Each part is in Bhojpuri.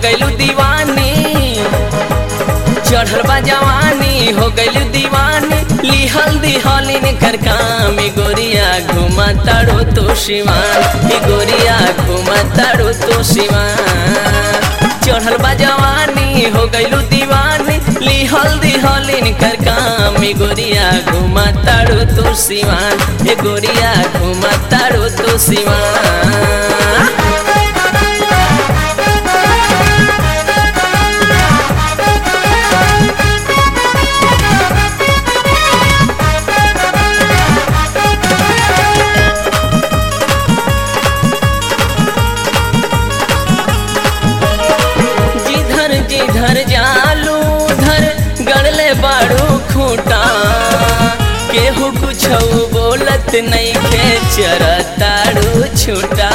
गइलू दीवानी चढ़ल बा जवानी हो गइलू दीवानी लिहल दिहलिन कर काम ई गोरिया घुमा ताड़ो तो शिवान ई गोरिया घुमा ताड़ो तो शिवान चढ़ल बा जवानी हो गइलू दीवानी लिहल दिहलिन कर काम ई गोरिया घुमा ताड़ो तो शिवान ए गोरिया घुमा ताड़ो तो शिवान जिधर जिधर जालू धर गड़ले बाड़ू खूटा केहू कुछ बोलत नहीं खे चरताड़ू छूटा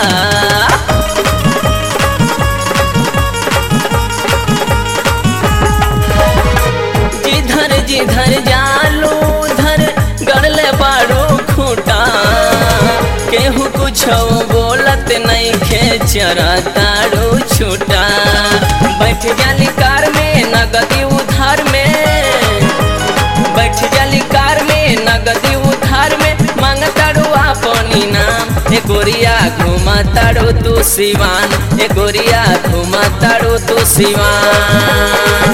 जिधर जिधर जालू धर गड़ले बाड़ू खूटा केहू कुछ बोलत नहीं खे चरताड़ू छूटा बैठ जाली कार में नगदी उधार में बैठ जाली कार में नगदी उधार में मांगताड़ू अपनी नाम ए गोरिया घुमा ताड़ो तू सिवान ए गोरिया घुमा ताड़ो तू सिवान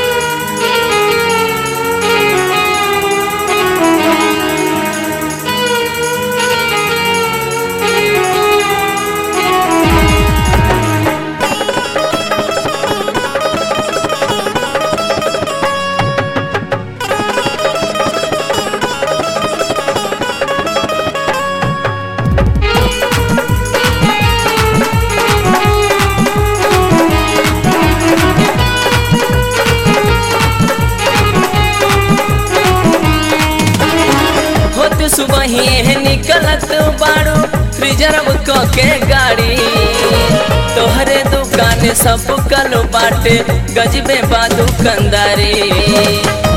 होत सुबह ही निकलत बाड़ू रिजर्व क के गाड़ी तोहरे दुकान सब कल बाटे गजबे बा दुकानदारी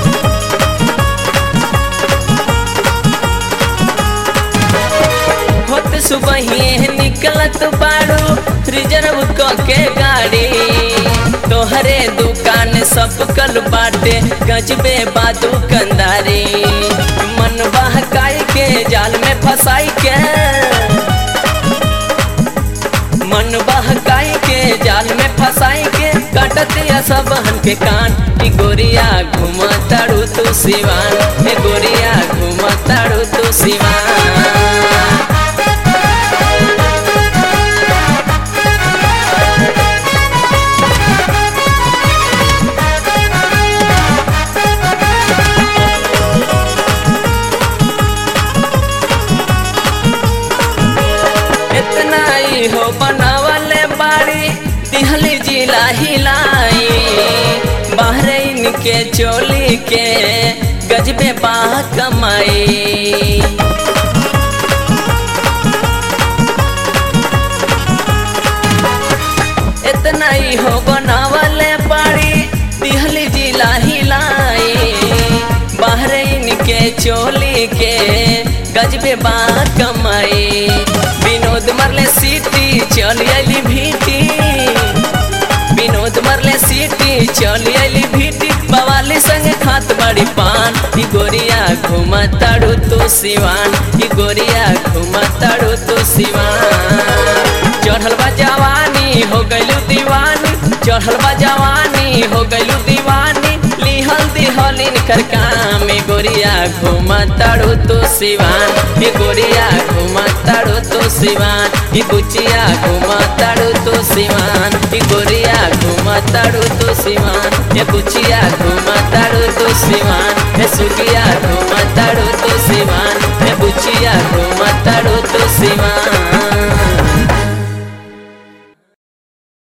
होत सुबह ही निकलत बाड़ू रिजर्व क के गाड़ी तोहरे दुकान सब कल बाटे गजबे बा दुकानदारी मन बहकाई के जाल में फंसाई के मन बहकाई के जाल में फंसाई के कटत या सब हन के कान ई गोरिया घुमा ताड़ू तू सिवान ए गोरिया घुमा ताड़ू तू सिवान इतना ही हो बनावले बाड़ी दिहली जिला हिलाई बहरीन के चोली के गजबे बा कमाई इतना ही हो बनावले बाड़ी दिहली जिला हिलाई बहरीन के चोली के गजबे बा कमाई विनोद मरले सीटी चल अली भीटी विनोद मरले सीटी चल अली भीटी बवाली संग खात बड़ी पान ई गोरिया घुमा ताड़ू तो सिवान ई गोरिया घुमा ताड़ू तो सिवान चढ़ल बा जवानी हो गइलू दीवानी चढ़ल बा जवानी हो गइलू दीवानी लिहल दिहलिन कर काम ए गोरिया घुमा ताड़ू तो सिवान ए गोरिया घुमा ताड़ू तो सिवान ई बुचिया घुमा ताड़ू तो सिवान ई गोरिया घुमा ताड़ू तो सिवान ए बुचिया घुमा ताड़ू तो सिवान ए सुगिया घुमा ताड़ू तो सिवान ए बुचिया घुमा ताड़ू तो सिवान